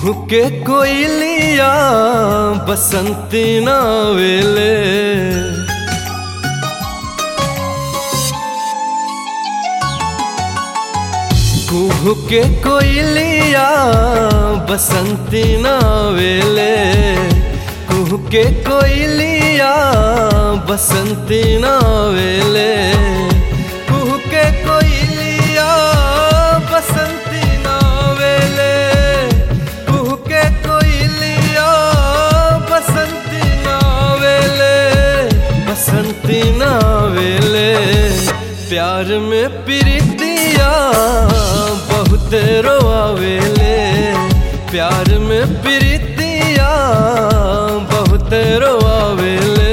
कुहू के कोयलिया बसंती नावेले कुहू के कोयलिया बसंती नावेले कुहू के कोयलिया बसंती नावेले कुहू के कोयलिया बसंती नावेले कुहू के कोयलिया बसंती नावेले बसंती नावेले प्यार में प्रीतिया बहुत रोआवेले प्यार में प्रीतिया बहुत रोआवेले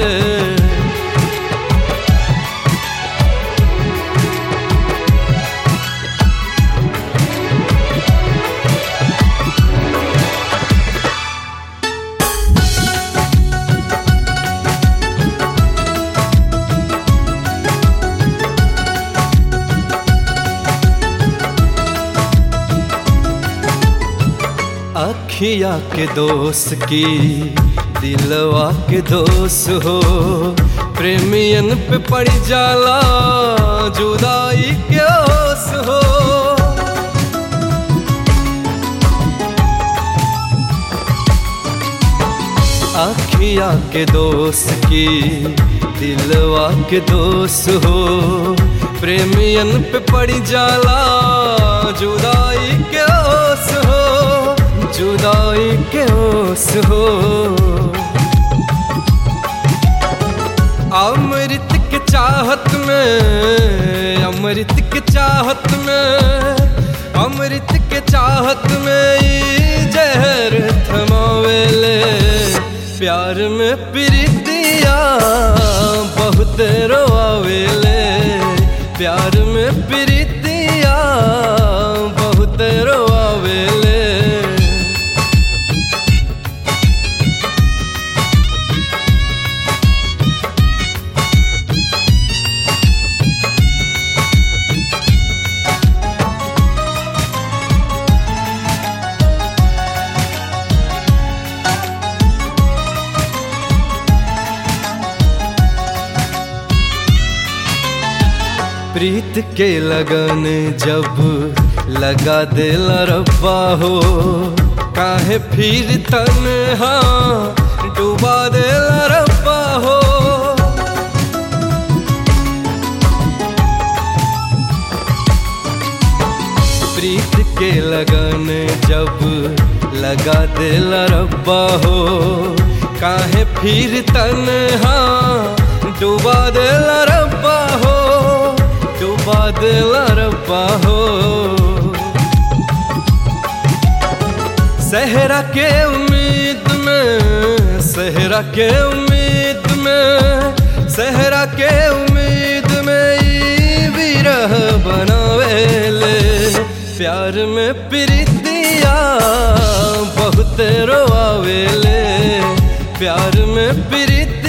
अखिया के दोस्त की दिलवा के दोस्त हो प्रेमियन पे पड़ जाला जुदाई के ओस हो अखिया के दोस्त की दिलवा के दोस्त हो प्रेमियन पे पड़ जाला जुदाई के ओस हो जुदाई के ओस हो अमृत के चाहत में अमृत के चाहत में अमृत के चाहत में ई जहर थमावेले प्यार में प्रीतिया बहुत रोआवेले प्यार में प्रीतिया बहुत रोआवेले प्रीत के लगन जब लगा दिल रब्बा हो काहे फिर तन्हा डुबा दिल रब्बा हो प्रीत के लगन जब लगा दिल रब्बा हो काहे फिर तन्हा डुबा दिल रब्बा हो डुबा दिल रब्बा हो सहरा के उम्मीद में सहरा के उम्मीद में सहरा के उम्मीद में ई विरह बनावेले प्यार में प्रीतिया बहुत रोआवेले प्यार में प्रीति